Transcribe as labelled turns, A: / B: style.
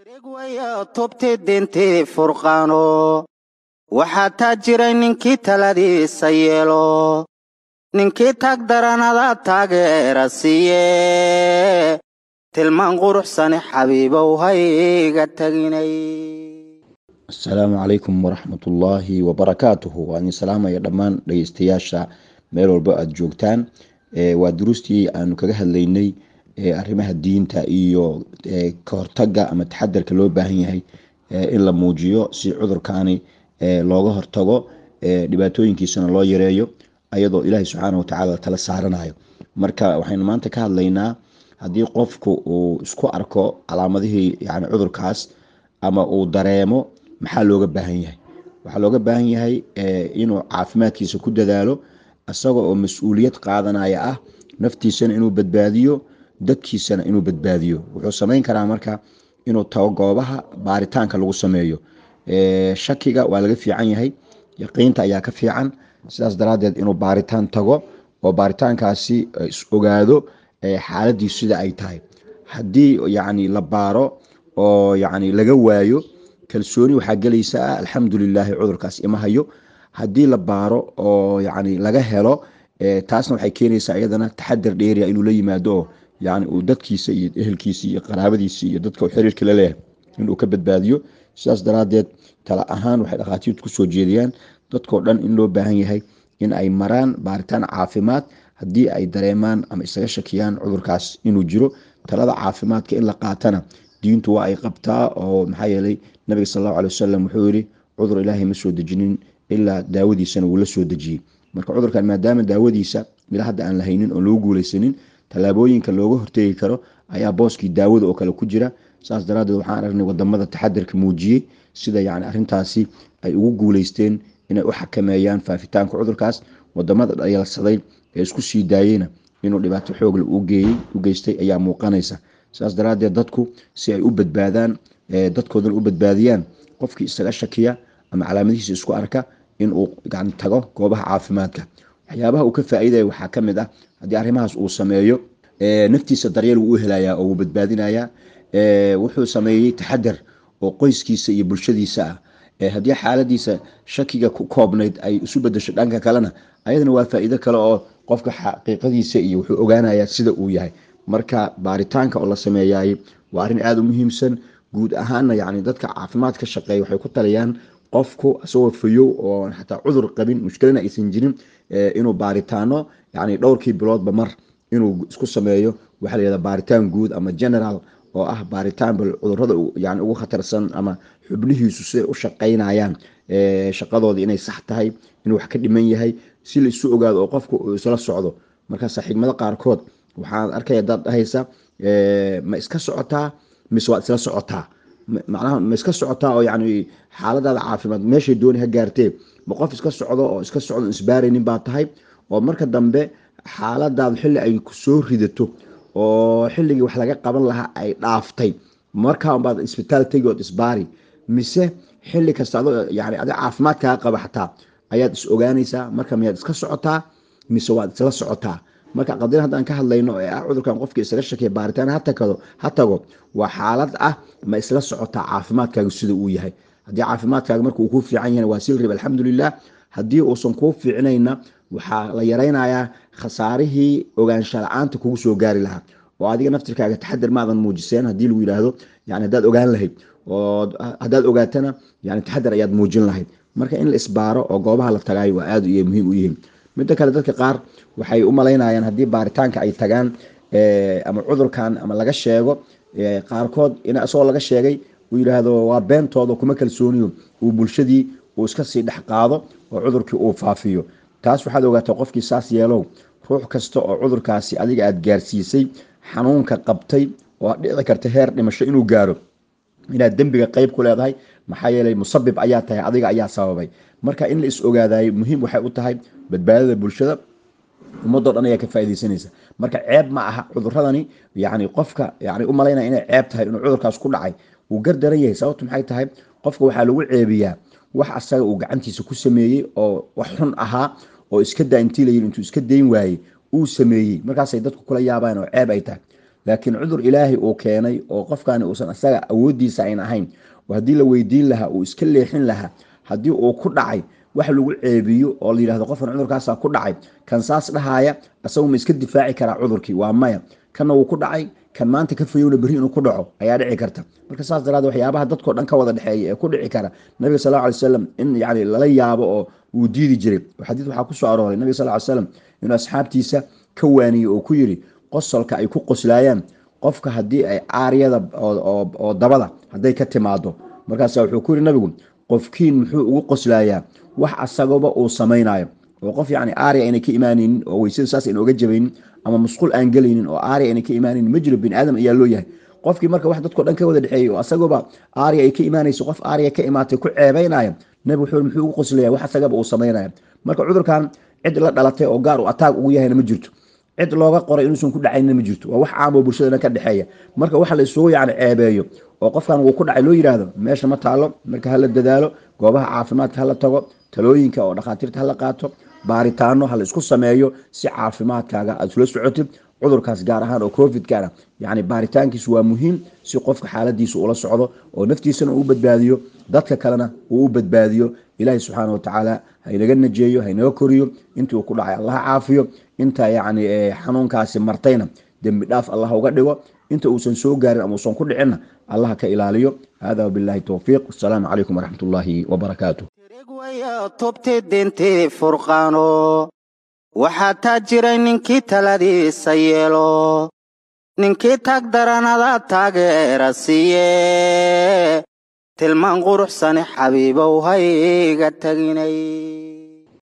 A: tubti dintii furqaano waxaa taa jiray ninkii taladiisa yeelo ninkii tag daranada taageera siiye tilmaan quruxsane xabiibow hayga taginay
B: asalaamu calaykum waraxmatullaahi wabarakaatuhu waa idin salaamaya dhammaan dhegeystayaasha meel walba aada joogtaan waa duruustii aanu kaga hadlaynay arrimaha diinta iyo ka hortaga ama taxadarka loo baahan yahay in la muujiyo si cudurkaani looga hortago dhibaatooyinkiisana loo yareeyo ayadoo ilaahay subxaana watacaala tala saaranayo marka waxaynu maanta ka hadlaynaa haddii qofku uu isku arko calaamadihii yani cudurkaas ama uu dareemo maxaa looga baahan yahay waxaa looga baahan yahay inuu caafimaadkiisa ku dadaalo isaga oo mas-uuliyad qaadanaya ah naftiisana inuu badbaadiyo dadkiisana inuu badbaadiyo wuxuu samayn karaa marka inuu tago goobaha baaritaanka lagu sameeyo shakiga waa laga fiican yahay yaqiinta ayaa ka fiican sidaas daraadeed inuu baaritaan tago oo baaritaankaasi is ogaado xaaladiisu sida ay tahay haddii yani la baaro oo yani laga waayo kalsooni waxaa gelaysa ah alxamdulilaahi cudurkaas ima hayo haddii la baaro oo yani laga helo taasna waxay keenaysaa iyadana taxadar dheeriya inuu la yimaado oo yani uu dadkiisa iyo ehelkiisa iyo qaraabadiisa iyo dadka xiriirka la leeyahay inuu ka badbaadiyo sidaas daraadeed tala ahaan waxay dhakhaatiirtu kusoo jeediyaan dadkoo dhan in loo baahan yahay in ay maraan baaritaan caafimaad haddii ay dareemaan ama isaga shakiyaan cudurkaas inuu jiro talada caafimaadka in la qaatana diintu waa ay qabtaa oo maxaa yeelay nabiga sal allahu alay wasalam wuxuu yihi cudur ilaahay ma soo dejinin ilaa daawadiisana wuu la soo dejiyey marka cudurkan maadaama daawadiisa mila hadda aan la haynin oo loo guuleysanin tallaabooyinka looga hortegi karo ayaa booskii daawada oo kale ku jira saas daraadeed waxaan aragnay wadamada taxadarka muujiyey sida yani arintaasi ay ugu guuleysteen inay u xakameeyaan faafitaanka cudurkaas wadamada dhayalsaday ee isku sii daayeyna inuu dhibaato xoogle u geystay ayaa muuqanaysa saas daraadeed dadku si ay u badbaadaan dadkoodana u badbaadiyaan qofkii isaga shakiya ama calaamadihiisa isku arka inuu tago goobaha caafimaadka waxyaabaha uu ka faaidaya waxaa kamid ah haddii arrimahaas uu sameeyo naftiisa daryeel wuu u helaya oo wuu badbaadinaya wuxuu sameeyey taxadar oo qoyskiisa iyo bulshadiisa ah haddii xaaladiisa shakiga ku koobnayd ay isu bedesho dhanka kalena ayadana waa faa-iido kale oo qofka xaqiiqadiisa iyo wuxuu ogaanaya sida uu yahay marka baaritaanka oo la sameeyay waa arrin aada u muhiimsan guud ahaana yani dadka caafimaad ka shaqeeya waxay ku taliyaan qofku isagoo fayow oo xataa cudur qabin mushkilana aysan jirin inuu baaritaano yani dhowrkii biloodba mar inuu isku sameeyo waxaa la yihahda baaritaan guud ama general oo ah baaritaan bal cudurada yani ugu khatarsan ama xubnihiisu siday u shaqaynayaan shaqadooda inay sax tahay inuu wax ka dhiman yahay si la isu ogaado oo qofku uu isla socdo markaasa xigmado qaarkood waxaan arkaya dad dhahaysa ma iska socotaa mise waad isla socotaa macnaha ma iska socotaa oo yani xaaladaada caafimaad meeshay dooni ha gaartee ma qof iska socdo oo iska socdo isbaaraynin baa tahay oo marka dambe xaaladaada xilli ay kusoo ridato oo xilligii wax laga qaban lahaa ay dhaaftay markaa baad isbitaal tegi ood isbaari mise xilli kasta adoo yani adi caafimaad kaa qaba xataa ayaad is ogaanaysaa marka miyaad iska socotaa mise waad isla socotaa marka qadin haddaan ka hadlayno ee ah cudurkan qofkii isaga shakiya baaritaan hatakado ha tago waa xaalad ah ma isla socotaa caafimaadkaaga sida uu yahay haddii caafimaadkaaga marka uu kuu fiican yahay waa sil rib alxamdulilah haddii uusan kuu fiicnayna waxaa la yaraynayaa khasaarihii ogaansha la-aanta kugu soo gaari lahaa oo adiga naftirkaaga taxadar maadan muujiseen haddii lagu yidhaahdo yani haddaad ogaan lahayd oo haddaad ogaatana yani taxadar ayaad muujin lahayd marka in la isbaaro oo goobaha la tagaayo waa aada iyo muhiim u yihiin midda kale dadka qaar waxay u malaynayaan haddii baaritaanka ay tagaan ama cudurkan ama laga sheego qaarkood in isagoo laga sheegay uu yidhaahdo waa beentooda kuma kalsooniyo uu bulshadii uu iska sii dhex qaado oo cudurkii uu faafiyo taas waxaad ogaataa qofkii saas yeelow ruux kasta oo cudurkaasi adiga aada gaarsiisay xanuunka qabtay oo dhici karta heer dhimasho inuu gaaro inaad dembiga qeyb ku leedahay maxaa yeelay musabib ayaa tahay adiga ayaa sababay marka in la is ogaadayo muhiim waxay u tahay badbaadada bulshada ummadoo dhan ayaa ka faa'idaysanaysa marka ceeb ma aha cuduradani yani qofka yani u malaynaya inay ceeb tahay inuu cudurkaas ku dhacay wuu gardaran yahay sababtu maxay tahay qofka waxaa lagu ceebiyaa wax asaga uu gacantiisa ku sameeyey oo wax xun ahaa oo iska daa intii layiri intuu iska dayn waayey uu sameeyey markaasay dadku kula yaabaan oo ceeb ay tahay laakiin cudur ilaahay uu keenay oo qofkani uusan isaga awoodiisa ayn ahayn oo haddii la weydiin lahaa uu iska leexin lahaa haddii uu ku dhacay wax lagu ceebiyo oo la yidhahdo qofkan cudurkaasa ku dhacay kan saas dhahaaya isagu ma iska difaaci karaa cudurkii waa maya kanna wuu ku dhacay kan maanta ka fayowna berri inuu ku dhaco ayaa dhici karta marka saas daraadee waxyaabaha dadkao dhan ka wada dhexeeya ee ku dhici kara nabiga sal lla alay slam in yani lala yaabo oo uu diidi jiray xadiid waxaa ku soo arooray nabiga sal ly slam inuu asxaabtiisa ka waaniyey oo ku yidhi qosolka ay ku qoslaayaan qofka haddii ay caaryada oo dabada hadday ka timaado markaasa wuxuu ku yidhi nabigu qofkiin muxuu ugu qoslaayaa wax asagaba uu samaynayo oo qof yani aarya ayna ka imaanaynin oo weysada saas ayna oga jabaynin ama musqul aan gelaynin oo aarya ayna ka imaanaynin ma jiro bini aadam ayaa loo yahay qofkii marka wax dadko dhan ka wada dhexeeyey oo asagaba aarya ay ka imaanayso qof aarya ka imaatay ku ceebaynaya nabi wuxuu muxuu ugu qoslaya wax asagaba uu samaynaya marka cudurkan cid la dhalatay oo gaar u ataag ugu yahayna ma jirto cid looga qoray inuusan ku dhacayna ma jirto waa wax caam oo bulshadana ka dhexeeya marka waxa la isugu yani ceebeeyo oo qofkan wuu ku dhacay loo yidhaahdo meesha ma taalo marka hala dadaalo goobaha caafimaadka hala tago talooyinka oo dhakhaatiirta hala qaato baaritaano hala isku sameeyo si caafimaadkaaga aad isula socotid cudurkaas gaar ahaan oo covidkana yani baaritaankiisu waa muhiim si qofka xaaladiisa ula socdo oo naftiisana uu badbaadiyo dadka kalena uu u badbaadiyo ilaahi subxaana watacaala haynaga najeeyo haynaga koriyo intii uu ku dhacay allaha caafiyo inta yani xanuunkaasi martayna dembi dhaaf allah uga dhigo inta uusan soo gaarin ama uusan ku dhicinna allaha ka ilaaliyo hada wabillahi towfiiq asalaamu calaykum waraxmat ullaahi wabarakaatu
A: tirigwaya tubti dintii furqaano waxaa taa jiray ninkii taladiisa yeelo ninkii tag daranada taageera siiye tilmaan quruxsane xabiibow hayga teginay